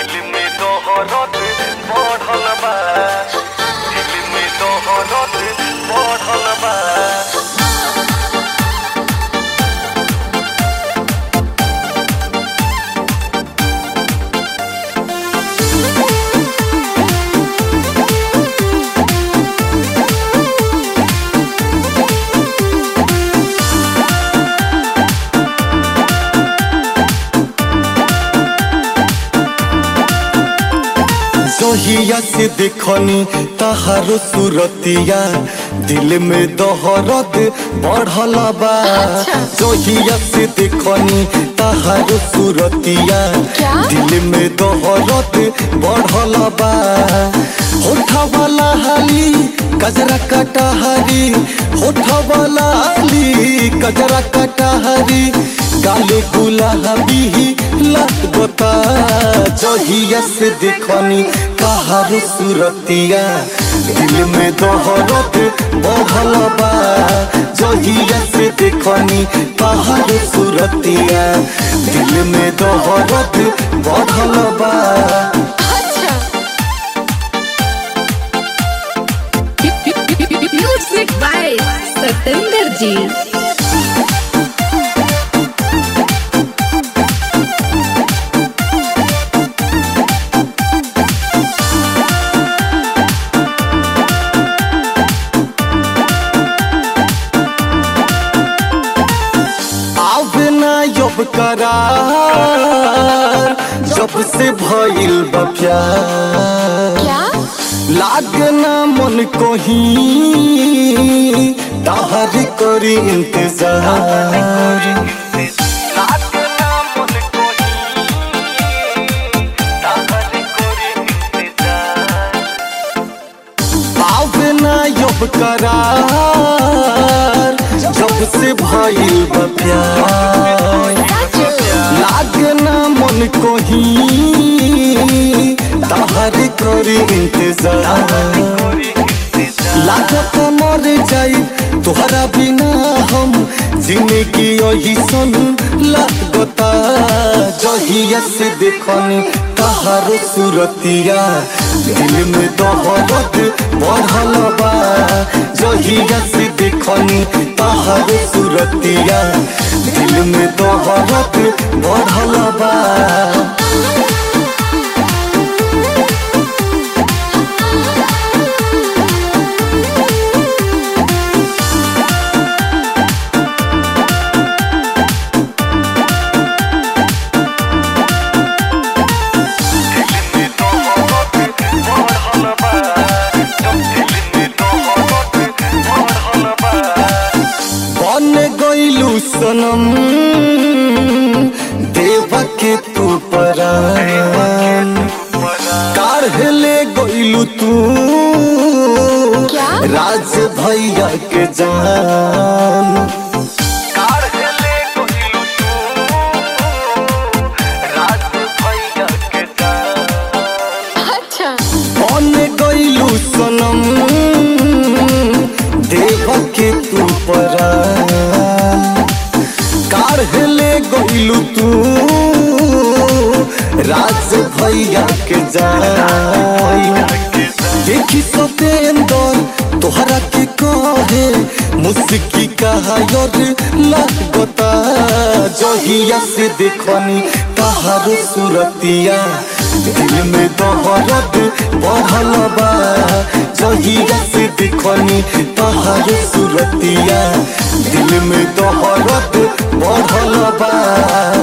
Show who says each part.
Speaker 1: दिल में तोहरत बढ़ल बा दिल में तोहरत बढ़ल बा
Speaker 2: जहिया से देखनी तहारो सुरतिया दिल में दहरत बढ़ल बा जहिया से देखनी तहारो सुरतिया
Speaker 3: क्या?
Speaker 2: दिल में दहरत बढ़ल बा होठा वाला हाली कजरा कटहरी होठा वाला हाली कजरा कटहरी गाले गुलाबी लगता जहिया से देखनी कहार सुरतिया दिल में दहरत बढ़ल बा जहिया से देखनी कहार सुरतिया दिल में दहरत बढ़ल बा
Speaker 3: अच्छा म्यूजिक बाय सतेंद्र जी
Speaker 2: आवे ना यब करार जब से भइल बा प्यार
Speaker 3: क्या
Speaker 2: लागना मन को ही ताहर करी इंतजार
Speaker 1: लागना मन को ही ताहर करे इंतजार
Speaker 2: आवे ना यब करार जब से भइल बा प्यार लागना मन को ही ताहर करी इंतजार लागत मर जाई तोहरा बिना हम जिंदगी यही सन लागता जहिया से देखनी तहारो सुरतिया दिल में दहरत बढ़ल बा जहिया से देखनी तहारो सुरतिया दिल में दहरत बढ़ल बा बन गईलू सनम देवा के तू परान काढ़ले गईलू तू
Speaker 3: क्या?
Speaker 2: राज भैया के जान
Speaker 1: काढ़ले कोइलू तू राज भैया के जान
Speaker 3: अच्छा
Speaker 2: बन गईलू सनम देवा के तू परान काढ़ले गईलू तू राज भैया के जान देखी सतेंदर तोहरा के कहे मुस्की कहा योर लगता जहिया से देखनी तहारो सुरतिया दिल में दहरत बढ़ल बा जहिया से देखनी तहारो सुरतिया दिल में दहरत बढ़ल बा